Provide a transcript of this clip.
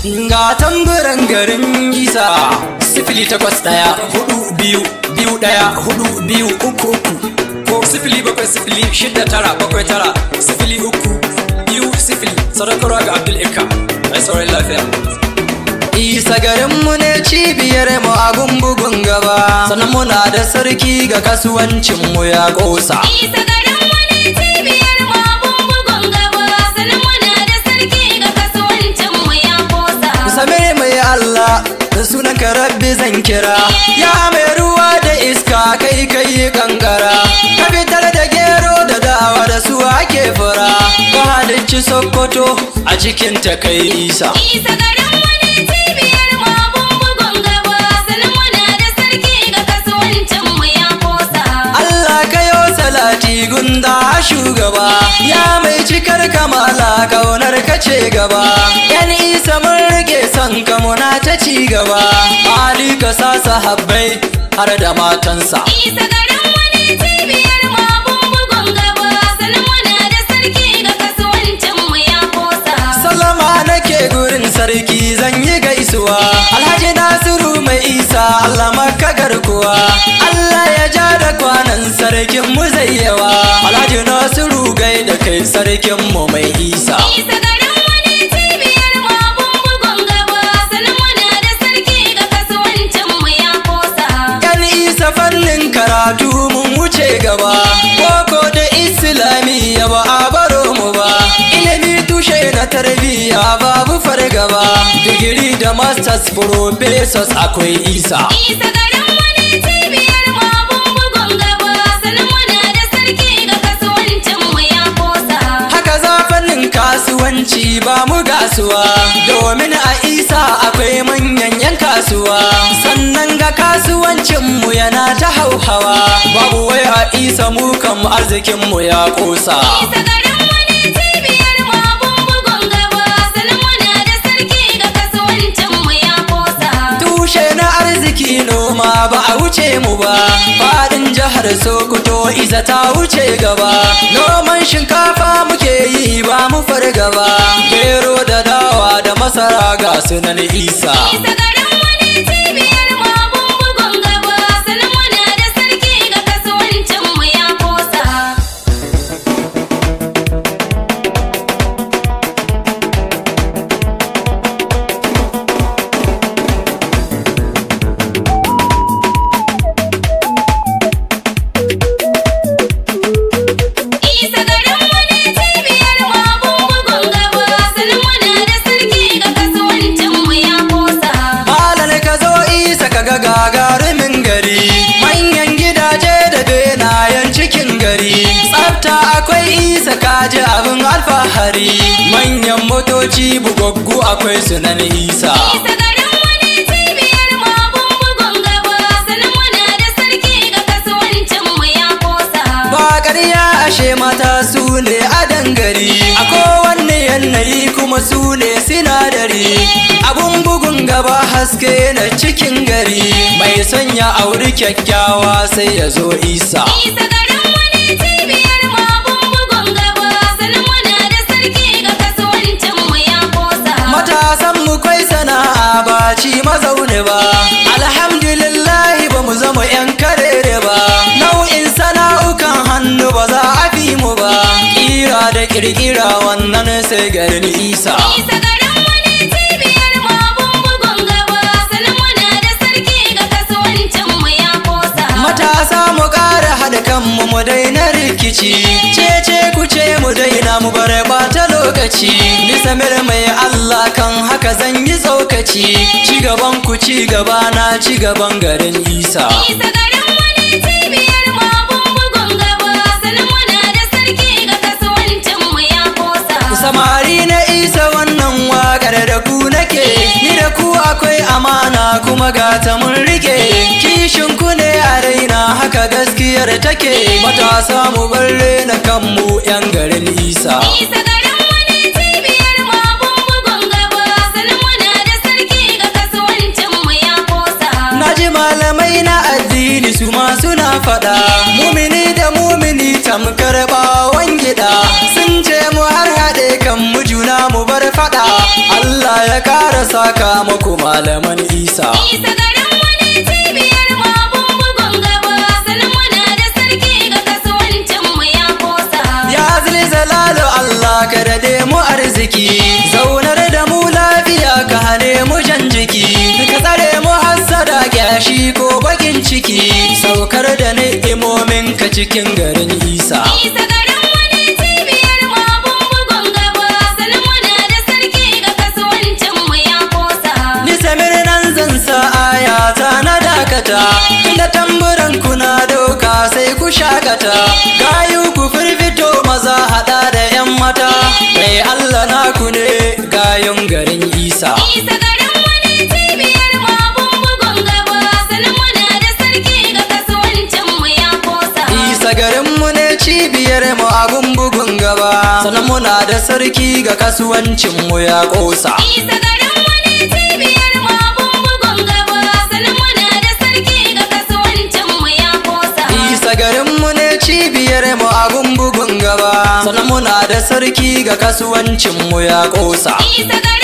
ga tamburan garin isa sifili takwas ɗaya hudu biyu biyu ɗaya hudu biyu uku uku ko sifili bakwai sifili shida tara bakwai tara sifili uku biyu sifili sadakarwa ga abdul ika mai sauran lafiya isa garinmu ne cibiyar mu abun bugun gaba sannan muna da sarki ga kasuwancinmu ya ƙosa Isa garin wani cibiyar mu abun bugun gaba sannan muna da sarki ga kasuwancin mu ya kosa. same mai Allah da sunan ka rabbi zan kira ya mai ruwa da iska kai kai kankara ka fitar da gero da dawa da su ake fura ka halicci sokoto a cikin ta kai isa Isa garin wani cibiyar mu abun bugun gaba sannan muna da sarki ga kasuwancin mu ya kosa. Allah kayo salati gunda shugaba ya mai cikar kamala kaunar ka ce gaba yan isa mun rike son ka muna ta ci gaba Ali ka sa sahabbai har da matansa Isa garin wani cibiyar mu abun bugun gaba sannan muna da sarki ga kasuwancin mu ya kosa. Sallama nake gurin sarki zan yi gaisuwa Alhaji Nasiru mai isa Allah maka garkuwa Allah ya ja da kwanan sarkin mu zai yawa Alhaji Nasiru gai da kai sarkin mu mai isa Isa garin wani cibiyar mu abun bugun gaba sannan muna da sarki ga kasuwancin mu ya kosa. Yan isa fannin karatu mun wuce gaba Boko da Islamiyya ba a baro mu ba Ilimi tushe na tarbiyya babu fargaba Digiri da masters professors akwai isa Isa garin wani cibiyar mu abun bugun gaba sannan muna da sarki ga kasuwancin mu ya kosa. Haka za fannin kasuwanci ba mu gasuwa Domin a isa akwai manyan yan kasuwa Sannan ga kasuwancinmu yana ta hauhawa Babu wai a isa mu kan arzikinmu ya kosa Isa garin wani cibiyar mu abun bugun gaba sannan muna da sarki ga kasuwancin mu ya kosa. Tushe na arziki noma ba a wuce mu ba Fadin jihar Sokoto isa ta wuce gaba Noman shinkafa muke yi ba mu fargaba Gero da dawa da masara ga sunan isa Isa garin wani cibiyar mu abun bugun gaba sannan muna da sarki ga kasuwancin mu ya kosa. Isa garin wani cibiyar mu abun bugun gaba sannan muna da sarki ga kasuwancin mu ya kosa. Malar ka zo isa ka ga gagarumin gari Manyan gidaje da benayen cikin gari Tsafta akwai isa kaji abin alfahari Manyan motoci bugaggu akwai sunan isa Isa garin wani cibiyar mu abun bugun gaba sannan muna da sarki ga kasuwancin mu ya kosa. Ba ƙarya ashe mata su ne a dangari A kowanne yanayi kuma su ne sinadari Abun bugun gaba haske na cikin gari Mai sanya auri kyakkyawa sai ya zo isa Isa garin wani cibiyar mu abun bugun gaba sannan muna da sarki ga kasuwancin mu ya kosa. Matasan mu kwai sana'a ba ci mazaune ba Alhamdulillahi ba mu zama yan karere ba Nau'in sana'ukan hannu ba za a fi mu ba Kira da kirkira wannan sai garin isa Isa garin wani cibiyar mu abun bugun gaba sannan muna da sarki ga kasuwancin mu ya kosa. Matasa mu ƙara haɗa kanmu mu daina rikici Cece ku ce mu daina mu bar ɓata lokaci Ni samir mai Allah kan haka zan yi tsokaci Ci gaban ku ci gaba na ci gaban garin Isa Isa garin wani cibiyar mu abun bugun gaba sannan muna da sarki ga kasuwancin mu ya kosa. Samari na Isa wannan waƙar da ku nake Ni da ku akwai amana kuma gata mun rike Kishin ku ne a raina haka gaskiyar take Matasa mu bar na kanmu 'yan garin Isa Isa garin wani cibiyar mu abun bugun gaba sannan muna da sarki ga kasuwancin mu ya kosa. Na ji malamai na addini su ma suna faɗa Mumini da mumini tamkar bawon gida Sun ce mu har haɗe kan mu juna mu mu bar fada Allah ya kara saka muku malaman isa Isa garin mu ne cibiyar mu abun bugun gaba sanin muna da sarki ga kasuwancin mu ya kosa. ya zilzalalu Allah ka dade mu arziki zaunar da mu lafiya ka hane mu jan jiki ka tsare mu hassada gyashi ko bakin ciki saukar da ni'imomin ka cikin garin isa Isa garin mu ne cibiyar mu abun bugun gaba sanin muna da sarki ga kasuwancin mu ya kosa. Ni samir nan zan sa ayata na dakata Inda tamburan kuna doka sai ku shakata Gayu ku firfito maza hada da yan mata Mai Allah naku ne gayun garin Isa Isa garin mu ne cibiyar mu abun bugun gaba sanin muna da sarki ga kasuwancin mu ya kosa. Isa garinmu ne cibiyar mu abun bugun gaba Sannan muna da sarki ga kasuwancin mu ya kosa Isa garin mu ne cibiyar mu abun bugun gaba sanin muna da sarki ga kasuwancin mu ya kosa. Isa garinmu ne cibiyar mu abun bugun gaba Sannan muna da sarki ga kasuwancin mu ya kosa Isa garin